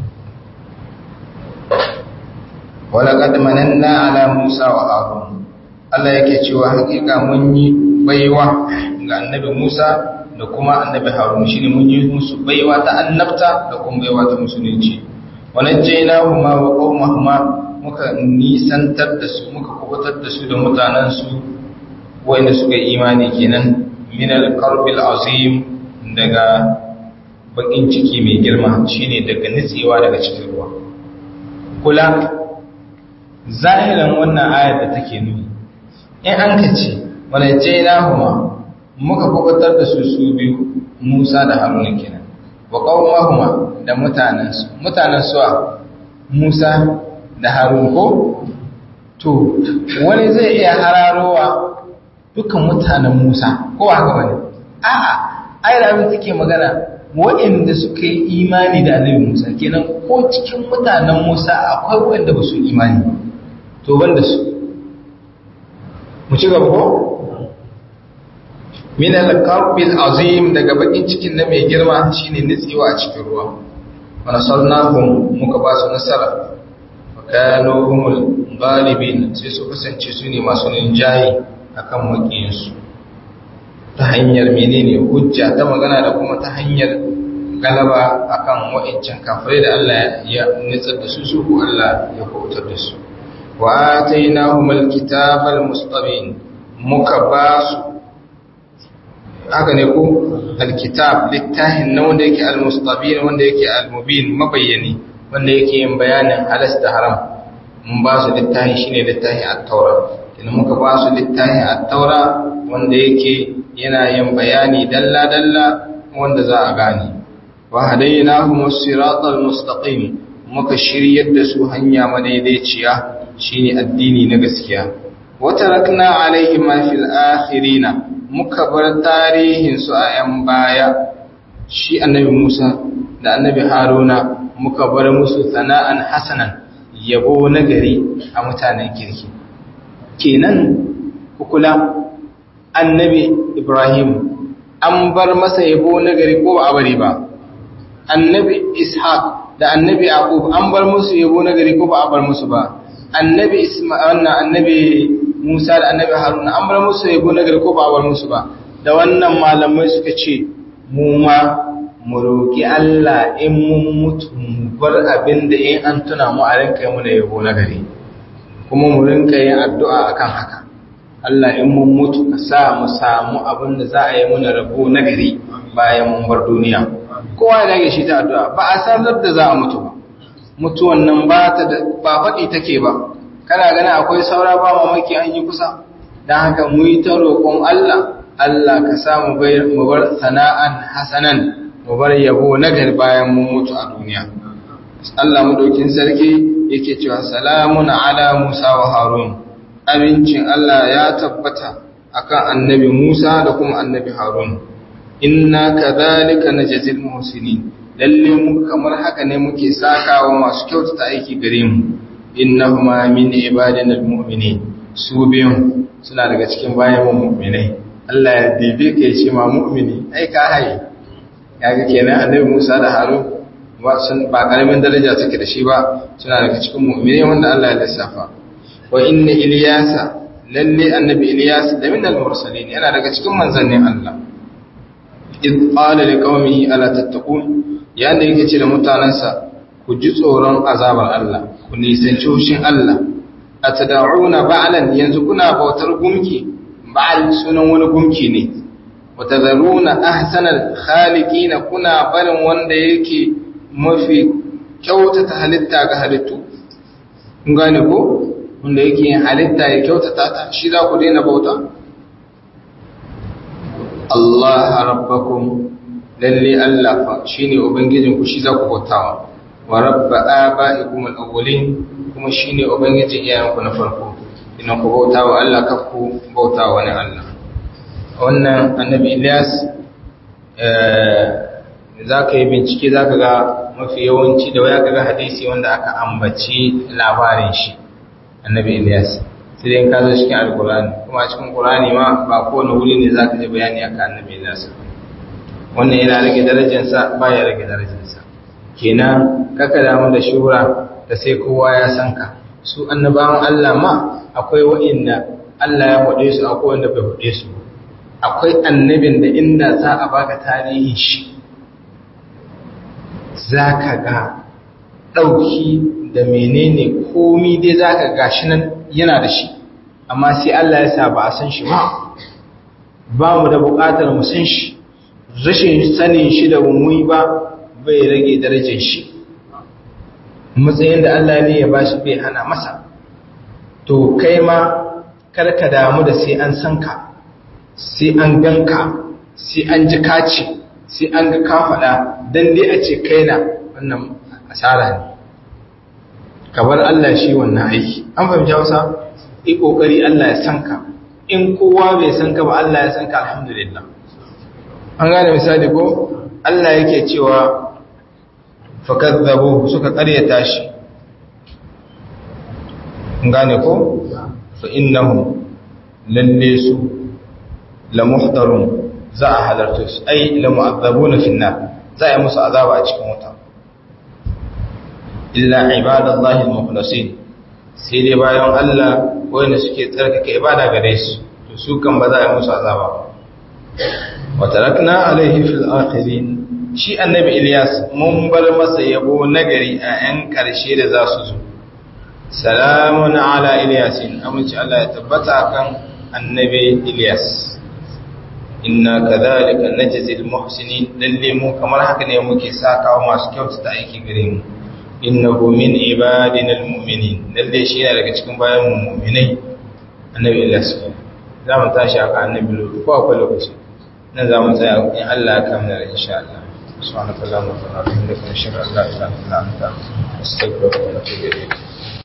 ولقد مننا على موسى وهارون Allah yake cewa hakika mun yi baiwa ga annabi Musa da kuma annabi Harun shine mun yi musu baiwa ta annabta da kuma baiwa ta musulunci wanajjaynahuma wa qaumahuma muka nisantar da su muka kubutar da su da mutanen su wanda suka yi imani kenan min al-qarbil azim daga bakin ciki mai girma shine daga nitsewa daga cikin ruwa kula zahiran wannan ayar da take nuni in an ka ce wani jainahuma muka kubutar da su su biyu musa da haruna kenan wa qawmahuma da mutanensu mutanen suwa musa da harun ko to wani zai iya hararowa dukkan mutanen musa ko haka bane a'a ayar abin take magana waɗanda suka yi imani da annabi musa kenan ko cikin mutanen musa akwai waɗanda ba su imani to banda su mu ci gaba ko min al-qarbil azim daga bakin cikin na mai girma shine nitsewa a cikin ruwa wa nasarnahum muka ba su nasara wa kanu humul ghalibin sai su kasance su ne masu rinjaye akan makiyinsu ta hanyar menene hujja ta magana da kuma ta hanyar galaba akan wa'ancan kafirai da Allah ya nitsar da su su ko Allah ya kautar da su wa atainahumul kitabal mustabin muka ba su haka ne ko alkitab littahin na wanda yake almustabin wanda yake almubin mabayyani wanda yake yin bayanin halas da haram mun ba su littahin shine littahin at-taura idan muka ba su littahin at-taura wanda yake yana yin bayani dalla dalla wanda za a gane wa hadainahum as-siratal mustaqim muka shiryar da su hanya madaidaiciya shine addini na gaskiya wa tarakna alaihim fil akhirina muka bar tarihinsu a ‘yan baya shi annabi Musa da annabi Haruna muka bar musu sana'an hasanan yabo na gari a mutanen kirki. Kenan kukula annabi Ibrahim an bar masa yabo na gari ko ba a bari ba, annabi Ishaq da annabi Aqub an bar musu yabo na gari ko ba a bar musu ba, annabi Isma'il annabi Musa da annabi Haruna an bar musu yabo na gari ko ba bar musu ba da wannan malamai suka ce mu ma mu roki Allah in mun mutu mu bar abin da in an tuna mu a rinka yi mu yabo na gari kuma mu rinka yin addu'a akan haka Allah in mun mutu ka sa mu samu abin da za a yi muna rabo na gari bayan mun bar duniya kowa ya dage shi ta addu'a ba a san da za a mutu ba mutuwan nan ba ta da ba faɗi take ba kana gani akwai saura ba mamaki an yi kusa don haka mu yi ta roƙon Allah Allah ka samu mu bar sana'an hasanan mu bar yabo na gari bayan mun mutu a duniya Allah madaukin sarki yake cewa salamun ala Musa wa Harun abincin Allah ya tabbata akan annabi Musa da kuma annabi Harun inna kadhalika najzil muhsinin lalle mu kamar haka ne muke sakawa masu kyautata aiki gare mu innahuma min ibadina almu'minin su biyun suna daga cikin bayan mu'minai Allah ya dibe ka yace ma mu'mini ai ka haye kaga kenan annabi Musa da Harun ba sun ba karamin daraja suke da shi ba suna daga cikin mu'minai wanda Allah ya lissafa wa inna Ilyasa lalle annabi Ilyas da min al-mursalin yana daga cikin manzannin Allah id qala liqaumihi ala tattaqun yanda yake ce da mutanansa ku ji tsoron azabar Allah ku nisanci hushin Allah a tada'una ba'alan yanzu kuna bautar gumki ba'al sunan wani gumki ne wa tadharuna ahsanal khaliqina kuna barin wanda yake mafi kyautata halitta ga halittu kun gane ko wanda yake yin halitta ya kyautata ta shi za ku daina bauta Allah rabbakum lalle Allah fa shine ubangijin ku shi za ku bautawa wa rabba aba'ikum al-awwalin kuma shine ubangijin iyayenku na farko idan ku bautawa Allah kafku bautawa wani Allah wannan annabi Ilyas za ka yi bincike za ka ga mafi yawanci da waya ga hadisi wanda aka ambaci labarin shi annabi Ilyas sai dai ka zo cikin alkurani kuma a cikin kurani ma ba kowane wuri ne za ka ji bayani akan annabi Ilyas wannan yana rage darajarsa ba ya rage darajarsa kenan kaka damu da shura da sai kowa ya san ka su annabawan Allah ma akwai wa'inda Allah ya faɗe su akwai wanda bai faɗe su akwai annabin da inda za a baka tarihin shi za ka ga ɗauki da menene komi dai za ka gashi nan yana da shi amma sai Allah ya sa ba a san shi ba ba mu da buƙatar mu san shi rashin sanin shi da mummuyi ba bai rage darajar shi matsayin da Allah ne ya bashi bai hana masa to kai ma karka damu da sai an san ka sai an ganka sai an ji kaci sai an ga ka faɗa don dai a ce kai na wannan asara ne kabar Allah shi wannan aiki an fahimci hausa yi ƙoƙari Allah ya san ka in kowa bai san ka ba Allah ya san ka alhamdulillah an gane misali ko Allah yake cewa fakazzabu suka ƙaryata shi gane ko fa innahum lalle su la muhdarun za a halarta su ai la mu'azzabuna fi nar za a yi musu azaba a cikin wuta illa ibadallahi al-mukhlasin sai dai bayan Allah wanda suke tsarkake ibada gare su to su kan ba za a yi musu azaba ba wa tarakna alaihi fil akhirin shi annabi Ilyas mun bar masa yabo nagari a 'yan karshe da za su zo salamun ala Ilyasin amince Allah ya tabbata kan annabi Ilyas inna kadhalika najzil muhsinin lalle mu kamar haka ne muke sakawa masu kyautata aiki gare mu innahu min ibadina almu'minin lalle shi yana daga cikin bayan mu mu'minai annabi Ilyas za mu tashi haka annabi Lut ko akwai lokaci nan za mu tsaya in Allah ya kamar insha Allah subhanakallahumma wa bihamdika nashhadu an la ilaha illa anta astaghfiruka wa atubu ilayk